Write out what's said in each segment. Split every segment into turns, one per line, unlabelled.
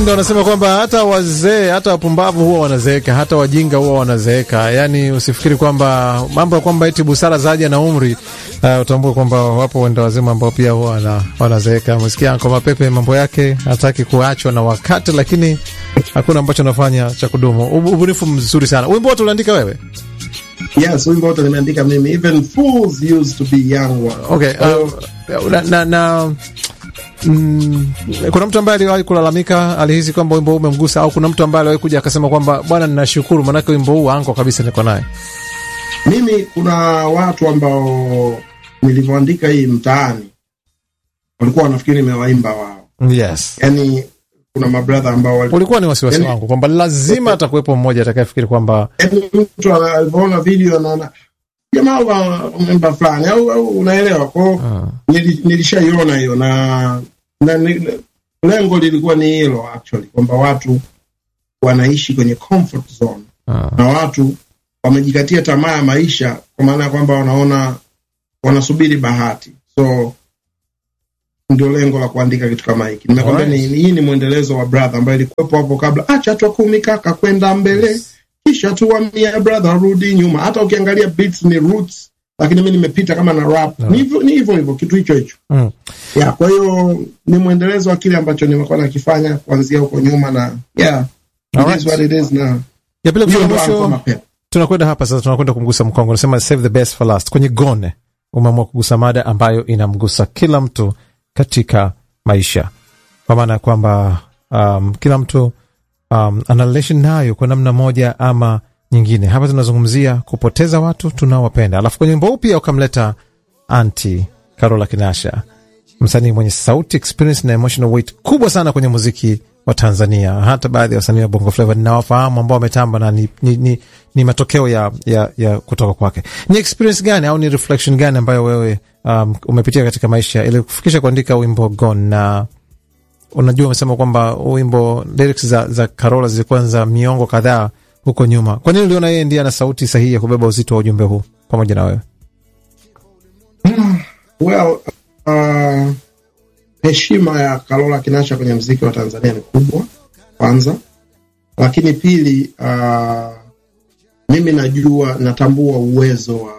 Wahindi wanasema kwamba hata wazee, hata wapumbavu huwa wanazeeka, hata wajinga huwa wanazeeka. Yani usifikiri kwamba mambo ya kwamba eti busara zaja na umri. Uh, utambue kwamba wapo wenda wazima ambao pia huwa wana, wanazeeka. Msikia Anko Mapepe mambo yake hataki kuachwa na wakati, lakini hakuna ambacho anafanya cha kudumu. Ubunifu mzuri sana. Wimbo wote uliandika wewe?
Yes, wimbo wote nimeandika mimi. Even fools used to be young ones.
Okay, uh, na, na, na Mm, kuna mtu ambaye aliwahi kulalamika, alihisi kwamba wimbo huu umemgusa, au kuna mtu ambaye aliwahi kuja akasema kwamba bwana, ninashukuru manake wimbo huu anko kabisa niko naye?
Mimi kuna watu ambao nilivyoandika hii mtaani walikuwa wanafikiri nimewaimba wao.
Yes,
Yani kuna mabradha ambao wali...
ulikuwa ni wasiwasi
Yani-
wangu kwamba lazima atakuwepo mmoja atakayefikiri kwamba
yani mtu ana- alivyoona video anaona jamaa wa memba fulani au, au unaelewa kwao. Nili, nilishaiona hiyo na, na ni, lengo lilikuwa ni hilo actually kwamba watu wanaishi kwenye comfort zone
ah,
na watu wamejikatia tamaa ya maisha kwa maana ya kwamba wanaona wanasubiri bahati so ndio lengo la kuandika kitu kama hiki nimekwambia ni, hii ni mwendelezo wa brother ambayo ilikuwepo hapo kabla acha twa kumi kaka kwenda mbele kisha tuwamia brother rudi nyuma hata ukiangalia beats ni roots lakini mi nimepita kama na rap ni hivyo ni hivyo hivyo kitu hicho hicho
mm.
ya kwa hiyo ni mwendelezo wa kile ambacho nimekuwa nakifanya kuanzia huko nyuma na yeah it
Alright.
is what it is na
ya pili
hiyo
kufika
ndo Alpha
mwisho,
Mapema.
tunakwenda hapa sasa, tunakwenda kumgusa mkongo. Nasema save the best for last. Kwenye gone umeamua kugusa mada ambayo inamgusa kila mtu katika maisha, kwa maana ya kwamba um, kila mtu um, ana relation nayo kwa namna moja ama nyingine. Hapa tunazungumzia kupoteza watu tunaowapenda, alafu kwenye wimbo huu pia ukamleta anti Carola Kinasha, msanii mwenye sauti experience na emotional weight kubwa sana kwenye muziki wa Tanzania. Hata baadhi ya wasanii wa Bongo Flava ninawafahamu ambao wametamba na ni, ni, ni, ni matokeo ya, ya, ya kutoka kwake. Ni experience gani au ni reflection gani ambayo wewe um, umepitia katika maisha ili kufikisha kuandika wimbo Gone? Na unajua umesema kwamba huu wimbo lyrics za, za Carola zilikuwa za miongo kadhaa huko nyuma. Kwa nini uliona yeye ndiye ana sauti sahihi ya kubeba uzito wa ujumbe huu pamoja na wewe?
Well, uh, heshima ya Carola Kinasha kwenye mziki wa Tanzania ni kubwa kwanza, lakini pili, uh, mimi najua natambua uwezo wa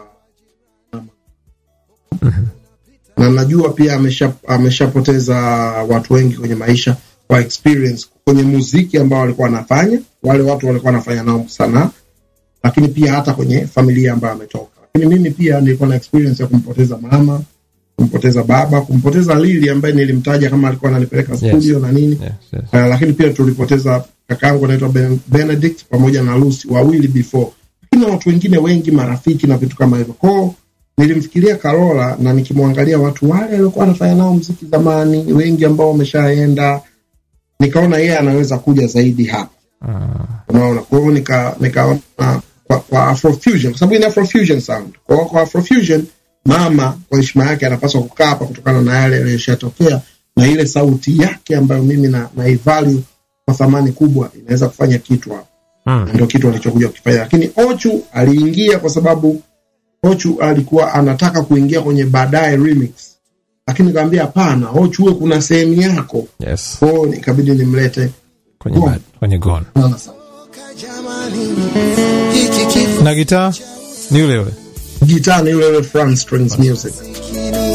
na najua pia amesha ameshapoteza watu wengi kwenye maisha kwa experience kwenye muziki ambao walikuwa wanafanya, wale watu walikuwa wanafanya nao sanaa, lakini pia hata kwenye familia ambayo ametoka. Lakini mimi pia nilikuwa na experience ya kumpoteza mama kumpoteza baba, kumpoteza Lili ambaye nilimtaja kama alikuwa ananipeleka studio na nini
Yes, yes.
uh, lakini pia tulipoteza kakaangu anaitwa ben, Benedict pamoja na Lucy wawili before, lakini na watu wengine wengi marafiki na vitu kama hivyo. Kwao nilimfikiria Carola na nikimwangalia watu wale waliokuwa wanafanya nao mziki zamani, wengi ambao wameshaenda, nikaona yeye anaweza kuja zaidi hapa unaona kwa hiyo nika nikaona kwa, kwa afrofusion kwa sababu ni afrofusion sound kwa hiyo kwa afrofusion mama kwa heshima yake anapaswa kukaa hapa kutokana na yale yaliyoshatokea na ile sauti yake ambayo mimi na, na ivalue kwa thamani kubwa inaweza kufanya kitu hapa
Mm.
ndio kitu alichokuja kukifanya lakini ochu aliingia kwa sababu ochu alikuwa anataka kuingia kwenye baadaye remix lakini nikamwambia hapana ochu huwe kuna sehemu yako
Yes.
kwao ikabidi nimlete
Kwenye,
Gone.
kwenye gone.
Sana sana.
na gitaa ni yule yule
gitaa ni yule yule Fran Strings Music